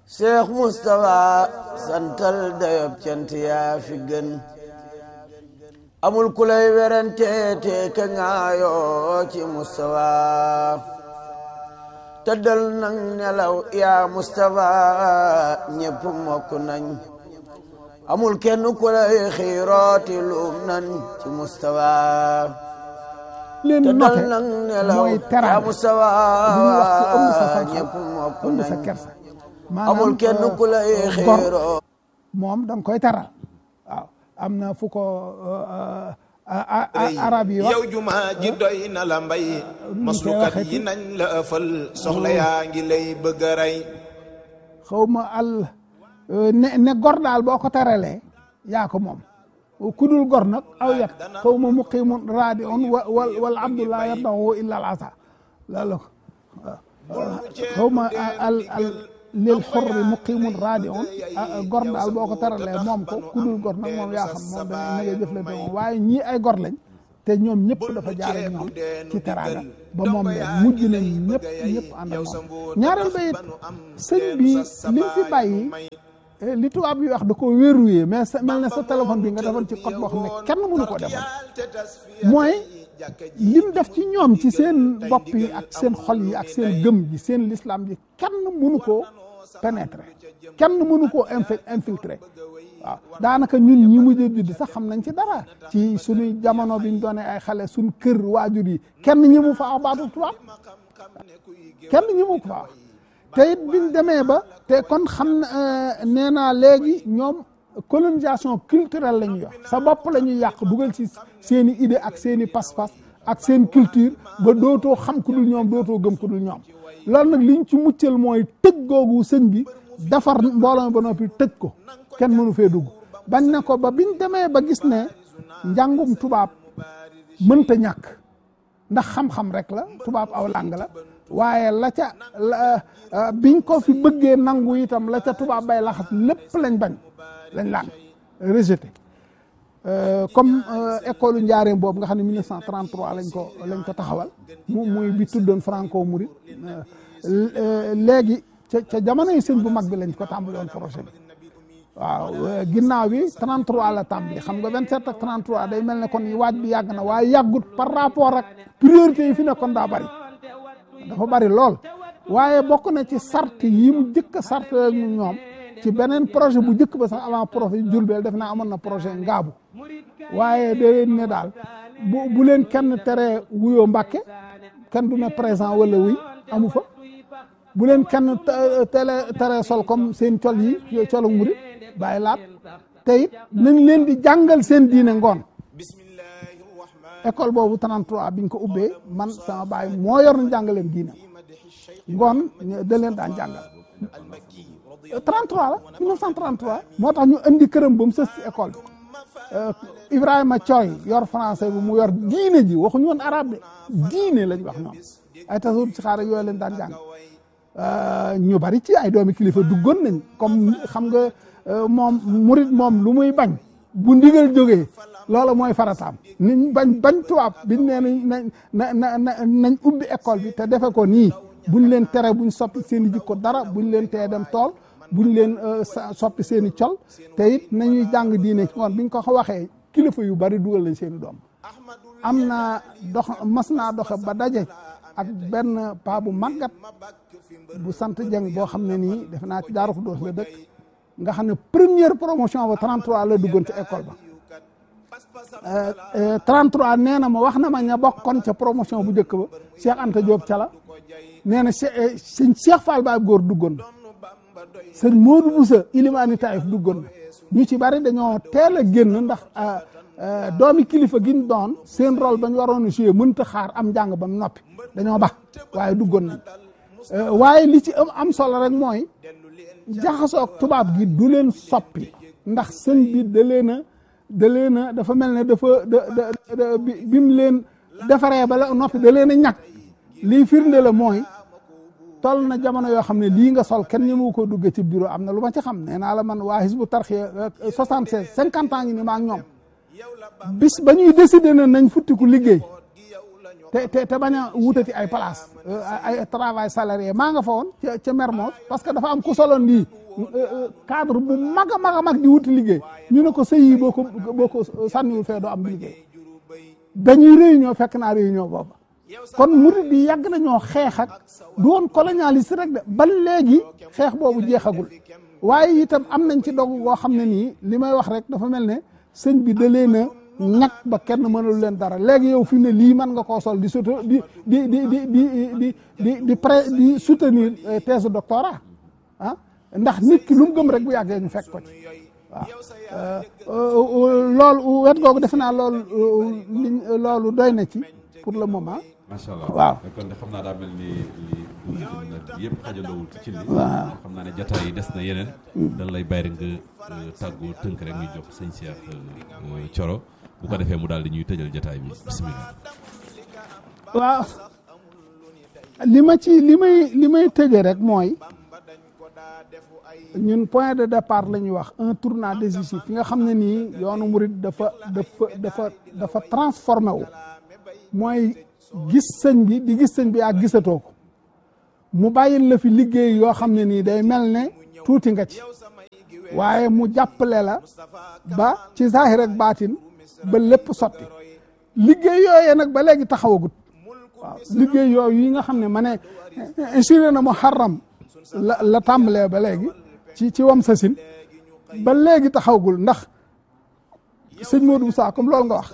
Cheikh Moustapha santal dayob cant yaa fi gën amul ku lay werante te ka ngaayoo ci Moustapha tëddal nang nelaw yaa Moustapha ñépp mokk nañ amul kenn ku lay xiirooti luum nañ ci Moustapha leen tëddal note nang nelaw mooy yaa teraanga Moustapha li ñuy wax ci ëmb sa xam-xam ñépp mokk ëmb sa nañ kersa amul kenn ku lay gor xiiroo moom da nga koy taral waaw am na fu ko arab yi wax yow juma ji doy na la mbay maslukat yi nañ la ëffal soxla yaa ngi lay bëgg a rey xaw ma al ne ne gor daal boo ko taralee yaa ko moom ku dul gor nag aw yat xaw ma muqimun raadi on wa wal wal abdullah yardahu illa al asa loolu xaw ma al al lil xorri muqimun raadi on gor daal boo ko taralee moom ko ku dul gor nag moom yaa xam moom da na ngay jëflante moom waaye ñii ay gor lañ te ñoom ñëpp dafa jaar ak ñoom ci teraanga ba moom leen mujj nañ ñëpp ñëpp ànd ak moom ñaareel ba it sëñ bi li mu fi bàyyi li tubaab yi wax da ko verrouillé mais sa mel ne sa téléphone bi nga defoon ci code boo xam ne kenn mënu ko defoon mooy lim def ci ñoom ci seen bopp yi ak seen xol yi ak seen gëm ji seen l'islam ji kenn mënu koo pénétrer kenn mënu koo infi infiltrer waaw daanaka ñun ñi mujj a judd sax xam nañ ci dara ci suñuy jamono biñ doone ay xale suñ kër waajur yi kenn ñi mu fa wax baatu tubaab kenn ñi mu ko fa wax te it biñ demee ba te kon xam na nee naa léegi ñoom colonisation culturelle la ñuy wax sa bopp la ñuy yàq dugal ci seen i idée ak seen i pas-pas ak seen culture ba dootoo xam ku dul ñoom dootoo gëm ku dul ñoom loolu nag liñ ci muccal mooy tëj googu sëñ bi defar mbooloo ba noppi tëj ko kenn mënu fee dugg bañ na ko ba biñ demee ba gis ne njàngum tubaab mënta ñàkk ndax xam-xam rek la tubaab aw làng la waaye la ca la biñ ko fi bëggee nangu itam la ca tubaab bay laxas lépp lañ bañ lañ laan rejeté comme école njaareem boobu nga xam ne 1933 lañ ko lañ ko taxawal mu muy bi tuddoon franco mouride léegi ca ca jamono yi sëñ bu mag bi lañ ko tàmbali woon projet bi waaw ginnaaw bi 33 la tàmbali xam nga 27 ak 33 day mel ne kon waaj bi yàgg na waaye yàggut par rapport ak priorité yi fi nekkoon daa bari dafa bari lool waaye bokk na ci sart yi mu jëkk a sart ak ñoom ci beneen projet bu jëkk ba sax avant projet Jurbel def naa amoon na projet ngaabu waaye da leen ne daal bu bu leen kenn tere wuyoo Mbàkke kenn du ne présent wala wuy amu fa bu leen kenn tele tere sol comme seen col yi colu murit bàyyi laat te it nañ leen di jàngal seen diine ngoon école boobu 33 biñ ko ubbee man sama baay moo yor na jàngaleem diine ngoon da leen daan jàngal 33 la 1933 moo tax ñu indi këram ba mu sës ci école bi Ibrahima Thioy yor français bi mu yor diine ji waxuñu woon arabe de diine lañ wax ñoom ay tasawuf ci xaar yooyu leen daan jàng ñu bari ci ay doomi kilifa duggoon nañ comme xam nga moom murit moom lu muy bañ bu ndigal jógee loola mooy farataam niñ bañ bañ tubaab biñ nee nañ na na na nañ ubbi école bi te defe ko nii buñ leen tere buñ soppi seen i jikko dara buñ leen tee dem tool buñ leen soppi seen i col te it nañuy jàng diine ci ngoon biñ ko waxee kilifa yu bari dugal lañ seen i doom am na dox mas naa doxe ba daje ak benn paa bu màggat bu sant jeng boo xam ne nii defe naa ci Daaru Xudoos la dëkk nga xam ne première promotion ba 33 la duggoon ci école ba 33 nee na ma wax na ma ña bokkoon ca promotion bu njëkk ba Cheikh Anta Diop ca la nee na sëñ Cheikh Fall Baab góor duggoon na sëñ Modou Boussa Ilimani Taïf duggoon na ñu ci bari dañoo teel a génn ndax doomi kilifa gi ñu doon seen rôle ba ñu waroon a jouer mënta xaar am njàng ba mu noppi dañoo bax waaye duggoon nañ waaye li ci am am solo rek mooy jaxasoog tubaab gi du leen soppi ndax sëñ bi da leen a da leen a dafa mel ne dafa da da bi mu leen defaree ba la noppi da leen a ñàkk lii firnde la mooy toll na jamono yoo xam ne lii nga sol kenn ñëmu ko dugge ci bureau am na lu ma ci xam nee naa la man waa Hizbu Tarxiya 76 50 ans ngi ni maa ngi ñoom bis ba ñuy décider na nañ futtiku liggéey te te te bañ a wutati ay place ay travail salarié maa nga fa woon ca ca Mermoz parce que dafa am ku soloon lii cadre bu mag a mag a mag di wuti liggéey ñu ne ko sëy yi boo ko boo ko sànniwul fee doo am liggéey dañuy réunion fekk naa réunion booba kon murid yi yàgg nañoo xeex ak du woon colonialiste rek de ba léegi xeex boobu jeexagul waaye itam am nañ ci dog goo xam ne nii li may wax rek dafa mel ne sëñ bi da leen a ñàkk ba kenn mënul leen dara léegi yow fi mu ne lii mën nga koo sol di soto di di di di di di di di pré di soutenir thèse doctorat ah ndax nit ki lu mu gëm rek bu yàggee ñu fekk ko ci waaw loolu wet googu defe naa loolu liñ loolu doy na ci pour le moment. macha allah waaw kon de xam naa daa mel ni li yëpp xajalowul ci li waaw xam naa ne jotaay yi des na yeneen dañ lay bàyyi rek nga tàggoo tënk rek ñu jox sëñ Cheikh Thioro bu ko defee mu daal di ñuy tëjal jotaay bi bisimilah waaw li ma ci li may li may tëje rek mooy ñun point de départ la ñuy wax un tournant décisif fi nga xam ne nii yoonu murid dafa dafa dafa dafa transformé wu mooy gis sëñ bi di gis sëñ bi ak gisatoo ko mu bàyyil la fi liggéey yoo xam ne nii day mel ne tuuti nga ci waaye mu jàppale la ba ci zahir ak baatin ba lépp sotti liggéey yooyee nag ba léegi taxawagut waaw liggéey yooyu yi nga xam ne ma ne insuré na muharram la la tàmbalee ba léegi ci ci wam sasin ba léegi taxawagul ndax sëñ Modou Moussa comme loolu nga wax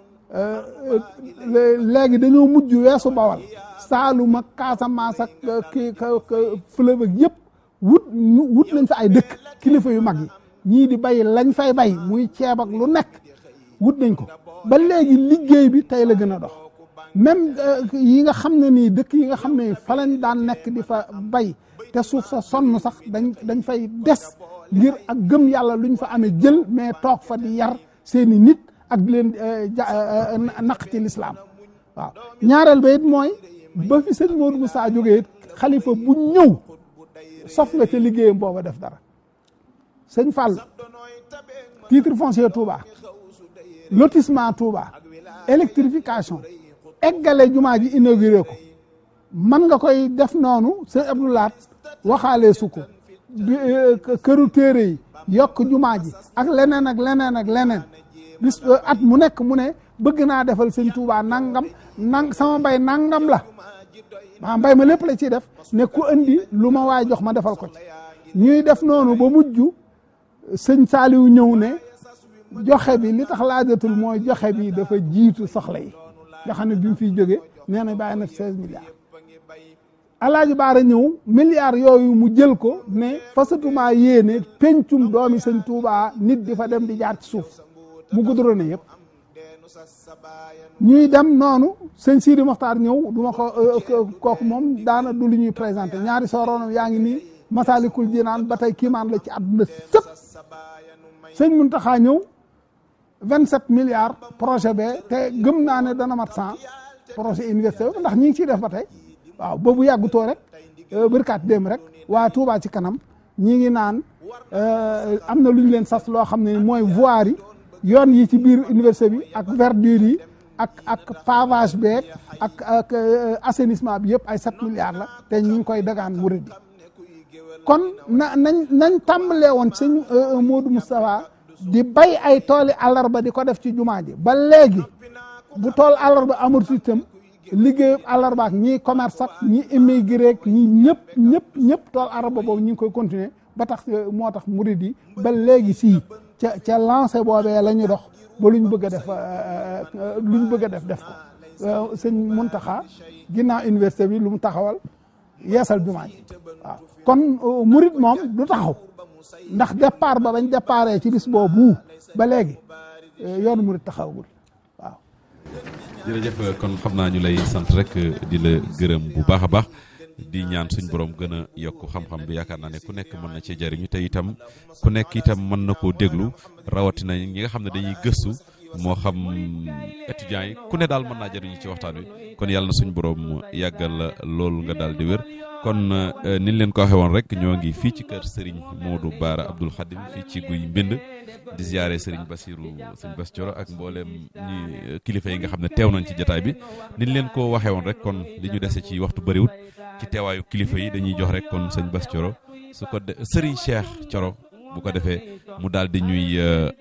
léegi dañoo mujj weesu bawal Saalum ak Casamance ak kii fleuve ak yëpp wut wut nañ fa ay dëkk kilifa yu mag yi ñii di bay lañ fay bay muy ceeb ak lu nekk wut nañ ko ba léegi liggéey bi tey la gën a dox même yi nga xam ne nii dëkk yi nga xam ne fa lañ daan nekk di fa bay te suuf sa sonn sax dañ dañ fay des ngir ak gëm yàlla luñ fa amee jël mais toog fa di yar seeni nit ak di leen naq ci lislaam waaw ñaareel ba it mooy ba fi sëñ Modou Moussa jógee it xalifa bu ñëw sof nga ca liggéeyam booba def dara sëñ Fall titre foncier Touba lotissement Touba électrification eggale jumaa ji inauguré ko man nga koy def noonu sëñ Abdoulaat waxaalee su ko këru téere yi yokk jumaa ji ak leneen ak leneen ak leneen bis at mu nekk mu ne bëgg naa defal sëñ Touba nangam nang sama mbay nangam la maa mbay ma lépp la ciy def ne ku andi lu ma waay jox ma defal ko ci ñuy def noonu ba mujj sëñ Saaliw ñëw ne joxe bi li tax laajatul mooy joxe bi dafa jiitu soxla yi nga xam ne bi mu fiy jóge nee na bàyyi na seize milliards alaaji baara ñëw milliards yooyu mu jël ko ne fasatuma yéene pencum doomi sëñ Touba nit di fa dem di jaar ci suuf mu gudoro ne yëpp ñuy dem noonu sëñ Sidi Mokhtar ñëw du ma ko kooku moom daana du lu ñuy présenté ñaari sooroonam yaa ngi nii Masalikul Jinaan ba tey kiimaan la ci àdduna sëpp sëñ Muntaxa ñëw vingt sept milliards projet be te gëm naa ne dana mat cent projet université bi ndax ñi ngi ciy def ba tey waaw boobu yàggutoo rek bërkaat dem rek waa Touba ci kanam ñi ngi naan am na lu ñu leen sas loo xam ne mooy voirie yi yoon yi ci biir université bi ak verdure yi ak ak pavage beeg ak ak assainissement bi yëpp ay sept milliards la te ñu ngi koy dagaan murid bi kon na nañ nañ tàmbalee woon sëñ Modou Moustapha di bay ay tooli àllarba di ko def ci jumaa ji ba léegi bu tool àllarba amatu itam liggéeyu àllarba ak ñii commerce ak ñi immigré ak ñi ñëpp ñëpp ñëpp tool àllarba boobu ñu ngi koy continuer ba tax moo tax murid yi ba léegi sii ca ca lancé boobee la ñu dox ba luñ bëgg a def luñ bëgg a def def ko sëñ Muntaxa ginnaaw université bi lu mu taxawal yeesal jumaa ji waaw kon murid moom du taxaw ndax départ ba bañ déparé ci bis boobu ba léegi yoonu murid taxawagul waaw jërëjëf kon xam naa ñu lay sant rek di la gërëm bu baax a baax di ñaan suñ borom gën a yokk xam-xam bi yaakaar naa ne ku nekk mën na cee jariñu te itam ku nekk itam mën na koo déglu rawatina ñi nga xam ne dañuy gëstu moo xam étudiants yi ku ne daal mën naa jariñu ci waxtaan wi kon yàlla na suñ borom yàggal la loolu nga daal di wér kon ni ñu leen ko waxee woon rek ñoo ngi fii ci kër Serigne Modou Bara Abdoul Khadim fii ci guy mbind di ziare Serigne Bassirou Serigne Bass Thioro ak mboolem ñi kilifa yi nga xam ne teew nañ ci jataay bi ni ñu leen ko waxee woon rek kon li ñu dese ci waxtu bëriwut ci teewaayu kilifa yi dañuy jox rek kon sëñ Bass Thioro su ko de Serigne Cheikh Thioro bu ko defee mu daal di ñuy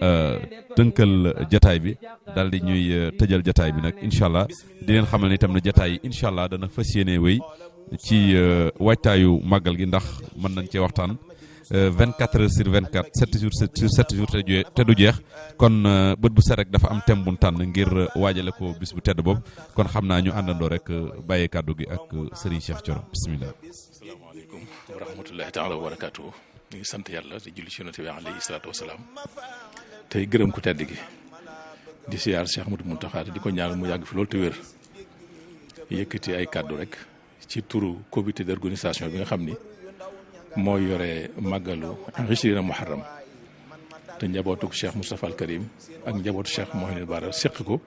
tënkal jataay bi daal di ñuy tëjal jataay bi nag incha allah di leen xamal ne itam ne jataay yi incha allah dana fas yéene wéy ci waajtaayu màggal gi ndax mën nañ cee waxtaan 24 heures sur 24 7 jours sur 7 jours te du jeex kon bët bu set rek dafa am thème bu tànn ngir waajale ko bis bu tedd boobu kon xam naa ñu àndandoo rek bàyyee kàddu gi ak Serigne Cheikh Thioro bisimilah. asalaamaaleykum wa rahmatullahi taala wa barakaatu. ñu ngi sant yàlla di julli ci yonent bi alayhi salaatu wa salaam tey gërëm ku tedd gi di siyaar Cheikh Ahmadou Mountakha di ko ñaanal mu yàgg fi loolu te wér yëkkati ay kàddu rek. ci turu comité d'organisation bi nga xam ni moo yore màggalu Ishrina Muharram te njabootu Cheikh Moustapha al Karim ak njabootu Cheikh Mouhamed Bara séq ko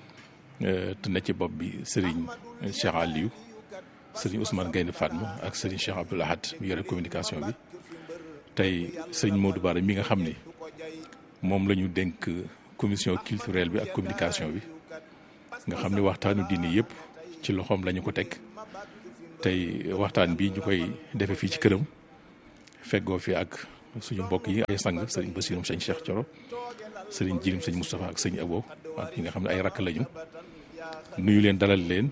te ne ci bopp bi Serigne Cheikh Aliou Serigne Ousmane Gaynde Fatma ak Serigne Cheikh Abdoul Ahad mi yore communication bi tey Serigne Modou Bara mi nga xam ni moom la ñu dénk commission culturelle bi ak communication bi nga xam ni waxtaanu diine yëpp ci loxoom la ñu ko teg. tey waxtaan bi ñu koy defee fii ci këram feggoo fi ak suñu mbokk yi ay sang sëriñ Bassirou sëñ Cheikh Thioro sëriñ Jirim sëñ Moustapha ak sëñ Abo ak ñi nga xam ne ay rakk lañu nuyu leen dalal leen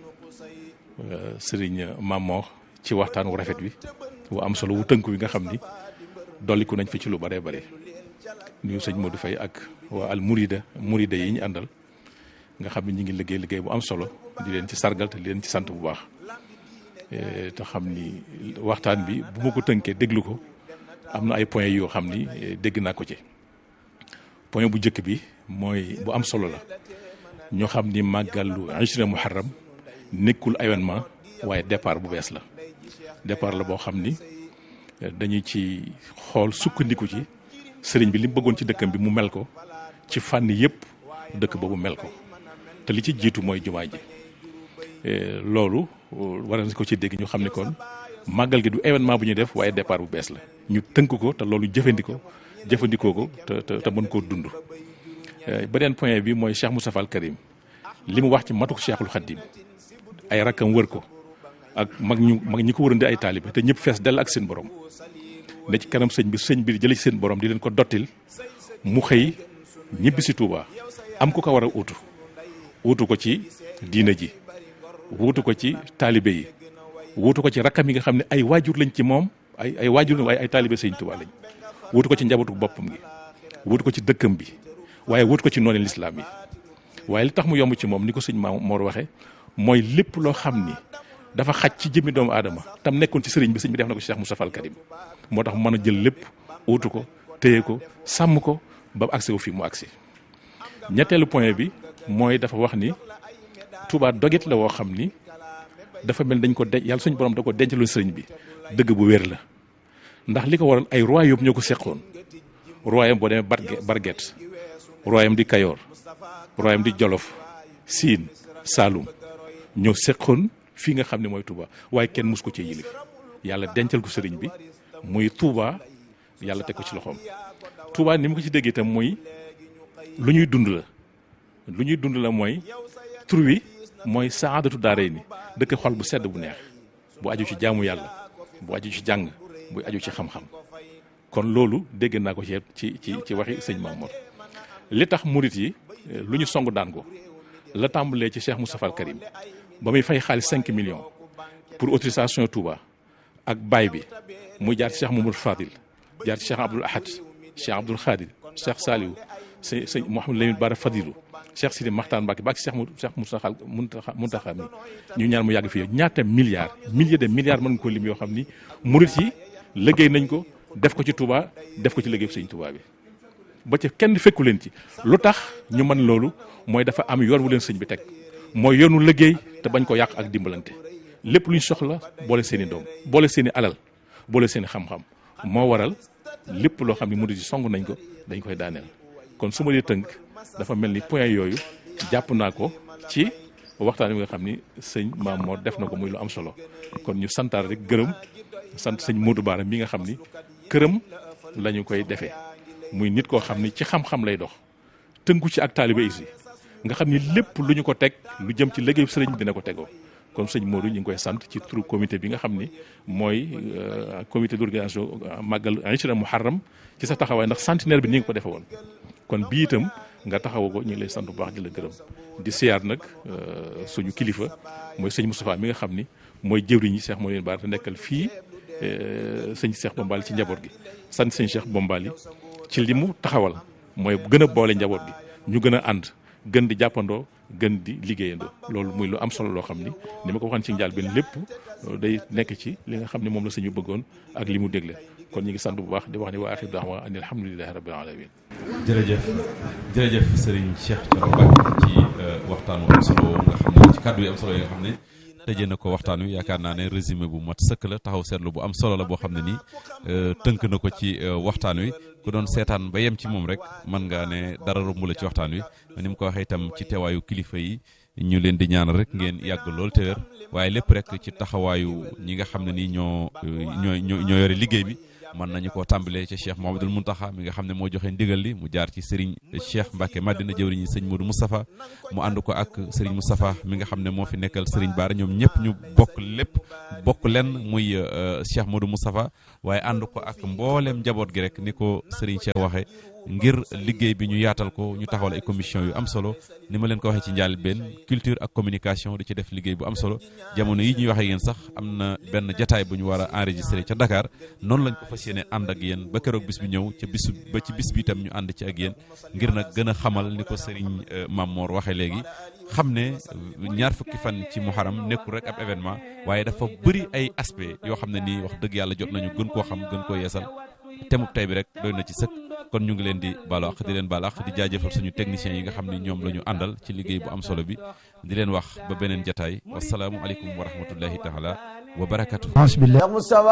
sëriñ Mamor ci waxtaan wu rafet wi wu am solo wu tënku wi nga xam ni dolliku nañ fi ci lu bare bare nuyu sëñ Modou Faye ak waa al Mourida Mourida yi ñu àndal nga xam ne ñu ngi liggéey liggéey bu am solo di leen ci sargal te di leen ci sant bu baax. te xam ni waxtaan bi bu ma ko tënkee déglu ko am na ay points yoo xam ni dégg naa ko ci point bu njëkk bi mooy bu am solo la ñoo xam ni màggalu Ishrina Muharram nekkul événement waaye départ bu bees la départ la boo xam ni dañu ci xool sukkandiku ci sëriñ bi li mu bëggoon ci dëkkam bi mu mel ko ci fànn yëpp dëkk boobu mel ko te li ci jiitu mooy jumaa ji loolu war nañ ko ci dégg ñu xam ne kon màggal gi du événement bu ñuy def waaye départ bu bees la ñu tënk ko te loolu jëfandikoo jëfandikoo ko te te te mën koo dund. beneen point bi mooy Cheikh Moustapha al Karim li mu wax ci matuk Cheikhul Khadim ay rakkam wër ko ak mag ñu mag ñi ko wërandi ay taalibe te ñëpp fees dell ak seen borom ne ci kanam sëñ bi sëñ bi jëlee ci seen borom di leen ko dottil mu xëy ñibbi si Touba am ku ko war a uutu uutu ko ci diina ji. wuutu ko ci taalibe yi wuutu ko ci rakkam yi nga xam ne ay waajur lañ ci moom ay ay waajur waaye ay taalibe sëñ Tuubaa lañ wuutu ko ci njabootu boppam gi wuutu ko ci dëkkam bi waaye wuutu ko ci noonu lislaam yi waaye li tax mu yomb ci moom ni ko sëñ Ma Mor waxee mooy lépp loo xam ni dafa xaj ci jëmmi doomu aadama tam nekkoon ci sëriñ bi sëñ bi def na ko ci Cheikh Moustapha al Karim moo tax mu mën a jël lépp wuutu ko téye ko sàmm ko ba agsi ko fii mu agsi ñetteelu point bi mooy dafa wax ni Touba dogit la woo xam ni dafa mel dañ ko denc yàlla suñu borom da ko dencaloon sëriñ bi dëgg bu wér la ndax li ko waral ay royaume ñoo ko seqoon royaume boo demee Barget Barget royaume di Kayoor royaume di Jolof Siin Saalum ñoo seqoon fii nga xam ne mooy Touba waaye kenn mus ko cee yilif yàlla dencal ko sëriñ bi muy Touba yàlla teg ko ci loxoom Touba ni mu ko ci déggee itam muy lu ñuy dund la lu ñuy dund la mooy tur wi mooy saadatu daaray ni dëkk xol bu sedd bu neex bu aju ci jaamu yàlla bu aju ci jàng bu aju ci xam-xam kon loolu dégg naa ko ci ci ci ci waxi sëñ Mamour li tax murit yi lu ñu song daan ko la tàmbalee ci Cheikh Moustapha al Karim ba muy fay xaalis 5 millions pour autorisation Touba ak baay bi muy jaar ci Cheikh Mamadou Fadil jaar ci Cheikh Abdoul Ahad Cheikh Abdoul Khadir Cheikh Saliou sëñ sëñ Mouhamadou Lamine Bara Fadilou Cheikh Sidi Maxtaan Mbacke ba ci Cheikh Cheikh Moustapha Muntaxa Muntaxa mi ñu ñaan mu yàgg fii ñaata milliards milliers de milliards mën nga ko lim yoo xam ni murit yi liggéey nañ ko def ko ci Touba def ko ci liggéey sëñ Touba bi ba ca kenn fekku leen ci lu tax ñu mën loolu mooy dafa am yoon wu leen sëñ bi teg mooy yoonu liggéey te bañ ko yàq ak dimbalante lépp luñ soxla boole seen i doom boole seen i alal boole seen i xam-xam moo waral lépp loo xam ne murit yi song nañ ko dañ koy daaneel kon su ma dee tënk dafa mel ni point yooyu jàpp naa ko ci waxtaan wi nga xam ni sëñ Maam Mor def na ko muy lu am solo kon ñu santaar rek gërëm sant sëñ Modou Bara mi nga xam ni këram la ñu koy defee muy nit koo xam ni ci xam-xam lay dox tënku ci ak taalibe yi nga xam ni lépp lu ñu ko teg lu jëm ci liggéeyu sëriñ dina ko tegoo kon sëñ Modou ñu ngi koy sant ci turu comité bi nga xam ni mooy comité d'organisation màggal Aïcha Muharram ci sa taxawaay ndax centenaire bi ni nga ko defe woon kon bii itam nga taxawu ko ñu ngi lay sant bu baax di la gërëm di siyaar nag suñu kilifa mooy sëñ Moustapha mi nga xam ni mooy jëwriñ yi Cheikh moo leen baar te nekkal fii sëñ Cheikh Bombali ci njaboot gi sant sëñ Cheikh Bombali ci li mu taxawal mooy gën a boole njaboot gi ñu gën a ànd gën di jàppandoo gën di liggéeyandoo loolu muy lu am solo loo xam ni ni ma ko waxoon ci njaal benn lépp day nekk ci li nga xam ne moom la sëñu bëggoon ak li mu dégle kon ñu ngi sant bu baax di wax ni waa axir daawa ani alhamdulilahi rabbil alamin jërëjëf jërëjëf Serigne Cheikh Thioro Mbacké ci waxtaan wu am solo nga xam ne ci kàddu yi am solo yi nga xam ne tëjee na ko waxtaan wi yaakaar naa ne résumé bu mat sëkk la taxaw seetlu bu am solo la boo xam ne nii tënk na ko ci waxtaan wi ku doon seetaan ba yem ci moom rek mën ngaa ne dara romb la ci waxtaan wi ni mu ko waxee itam ci teewaayu kilifa yi ñu leen di ñaanal rek ngeen yàgg lool te wér waaye lépp rek ci taxawaayu ñi nga xam ne nii ñoo ñoo ñoo yore liggéey bi mën nañu koo tàmbalee ci Cheikh Mouhamadoul Mountakha mi nga xam ne moo joxe ndigal li mu jaar ci Serigne Cheikh Mbacke Madina jëwriñi sëñ Modou Moustapha mu ànd ko ak Serigne Moustapha mi nga xam ne moo fi nekkal Serigne Bara ñoom ñëpp ñu bokk lépp bokk lenn muy Cheikh Modou Moustapha waaye ànd ko ak mboolem njaboot gi rek ni ko Serigne Cheikh waxe ngir liggéey bi ñu yaatal ko ñu taxawal ay commission yu am solo ni ma leen ko waxee ci njaal benn culture ak communication di ci def liggéey bu am solo jamono yi ñuy waxee yéen sax am na benn jataay bu ñu war a enregistré ca Dakar noonu lañ ko fas yéene ànd ak yéen ba keroog bis bi ñëw ca bisu ba ci bis bi itam ñu ànd ci ak yéen ngir nag gën a xamal ni ko Serigne Mamor waxee léegi xam ne ñaar fukki fan ci muharam nekkul rek ab événement waaye dafa bëri ay aspect yoo xam ne nii wax dëgg yàlla jot nañu gën koo xam gën koo yeesal temub tey bi rek doy na ci sëkk kon ñu ngi leen di baalu àq di leen baalu àq di jaajëfal suñu techniciens yi nga xam ne ñoom la ñu àndal ci liggéey bu am solo bi di leen wax ba beneen jataay wasalaamu aleykum wa rahmatullahi taala wa barakatuh